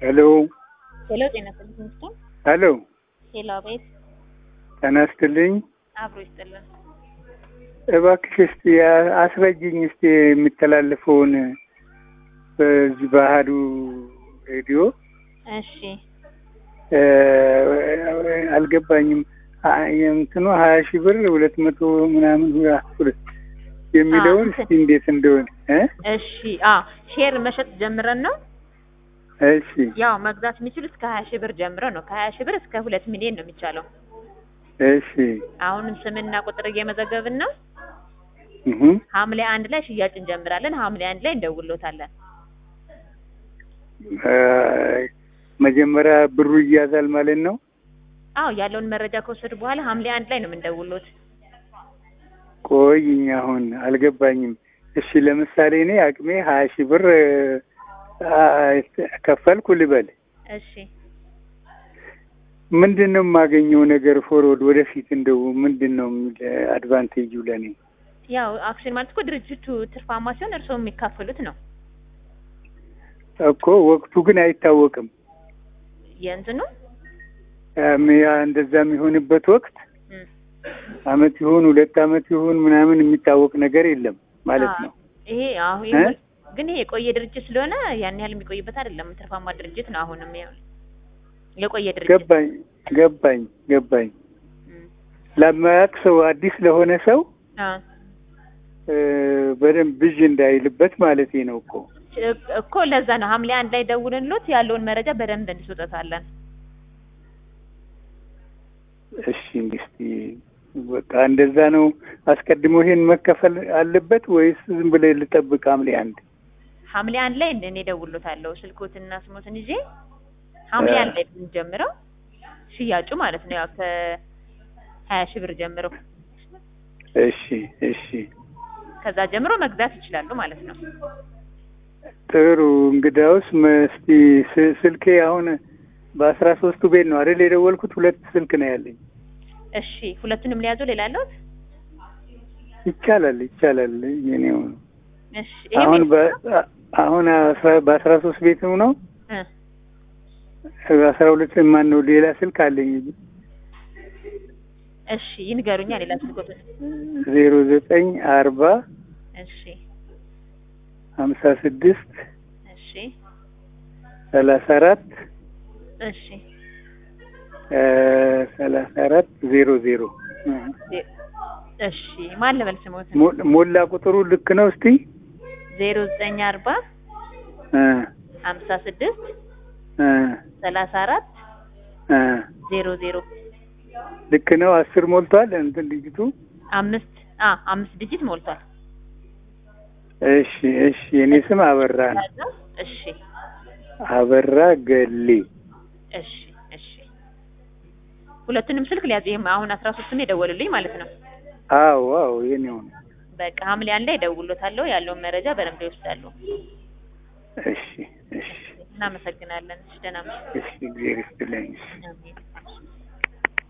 ሄሎ ሄሎ ጤና ይስጥልኝ ሚስቶን ሄሎ ሄሎ አቤት ጤና ይስጥልኝ። አብሮ ይስጥልን እባክሽ እስቲ አስረጅኝ እስቲ የሚተላለፈውን በዚህ ባህዱ ሬዲዮ እሺ እ አልገባኝም። አ- እንትኑ ሀያ ሺህ ብር ሁለት መቶ ምናምን ሁለት የሚለውን አዎ። እስቲ እንዴት እንደሆነ እ እሺ አ ሼር መሸጥ ጀምረን ነው እሺ ያው መግዛት የሚችሉት ከሀያ ሺህ ብር ጀምሮ ነው ከሀያ ሺህ ብር እስከ ሁለት ሚሊዮን ነው የሚቻለው እሺ አሁንም ስምና ቁጥር እየመዘገብን ነው እህ ሐምሌ አንድ ላይ ሽያጭ እንጀምራለን ሐምሌ አንድ ላይ እንደውሎታለን እ መጀመሪያ ብሩ ይያዛል ማለት ነው። አዎ ያለውን መረጃ ከወሰዱ በኋላ ሐምሌ አንድ ላይ ነው የምንደውሎት ቆይኝ አሁን አልገባኝም። እሺ ለምሳሌ እኔ አቅሜ ሀያ ሺህ ብር አ- ከፈልኩ ልበል እሺ ምንድን ነው የማገኘው ነገር ፎርወርድ ወደፊት እንደው ምንድን ነው የሚል አድቫንቴጁ ለእኔ? ያው አክሲዮን ማለት እኮ ድርጅቱ ትርፋማ ሲሆን እርስዎ የሚካፈሉት ነው እኮ ወቅቱ ግን አይታወቅም። የእንትኑ እም ያ እንደዛ የሚሆንበት ወቅት እም። አመት ይሁን ሁለት አመት ይሁን ምናምን የሚታወቅ ነገር የለም ማለት አዎ። ነው። ይሄ አሁን እ? ግን ይሄ የቆየ ድርጅት ስለሆነ ያን ያህል የሚቆይበት አይደለም። ትርፋማ ድርጅት ነው። አሁንም ያው የቆየ ድርጅት ገባኝ ገባኝ ገባኝ። እም። ለማያውቅ ሰው አዲስ ለሆነ ሰው አ እ፣ በደንብ ብዥ እንዳይልበት ማለት ነው እኮ እ- እኮ ለዛ ነው ሐምሌ አንድ ላይ ደውልንሎት ያለውን መረጃ በደንብ እንስጦታለን። እሺ እስቲ በቃ እንደዛ ነው። አስቀድሞ ይሄን መከፈል አለበት ወይስ ዝም ብለህ ልጠብቅ ሐምሌ አንድ? ሐምሌ አንድ ላይ እኔ እደውልሎታለሁ ስልኮትና ስሞትን ይዤ ሐምሌ እ። አንድ ላይ የምንጀምረው ሽያጩ ማለት ነው። ያው ከሀያ ሺህ ብር ጀምሮ እሺ እሺ ከዛ ጀምሮ መግዛት ይችላሉ ማለት ነው። ጥሩ። እንግዳውስ መ- እስቲ ስ- ስልኬ አሁን በአስራ ሶስቱ ቤት ነው አይደል የደወልኩት? ሁለት ስልክ ነው ያለኝ። እሺ ሁለቱንም ሊያዙ ሌላ አለዎት? ይቻላል ይቻላል። የኔው ነው እሺ ይሄ አሁን ቤት- በ- አሁን አስራ- በአስራ ሶስት ቤት ነው ነው እ አስራ ሁለት ማን ነው ሌላ ስልክ አለኝ እሺ ይንገሩኛ ሌላ ስልኮትን። ዜሮ ዘጠኝ አርባ እሺ ሀምሳ ስድስት እሺ ሰላሳ አራት እሺ ሰላሳ አራት ዜሮ ዜሮ ዜ- እሺ ማን ልበል ስሞትን? ሞ- ሞላ ቁጥሩ ልክ ነው። እስቲ ዜሮ ዘጠኝ አርባ እ ሀምሳ ስድስት እ ሰላሳ አራት እ ዜሮ ዜሮ ልክ ነው። አስር ሞልቷል እንትን ልጅቱ። አምስት አ አምስት ዲጂት ሞልቷል። እሺ እሺ። የኔ ስም አበራ ነው። ያዘው? እሺ አበራ ገሌ። እሺ እሺ ሁለቱንም ስልክ ሊያዝ ይሄም አሁን አስራ ሶስቱን የደወሉልኝ ማለት ነው። አዎ አዎ የኔው ነው። በቃ ሐምሌ አንድ ላይ እደውልሎታለሁ ያለውን መረጃ በደንብ ይወስዳሉ። እሺ እሺ እናመሰግናለን። እሺ ደህና ነሽ? እሺ። እግዚአብሔር ይስጥልኝ። አሜን።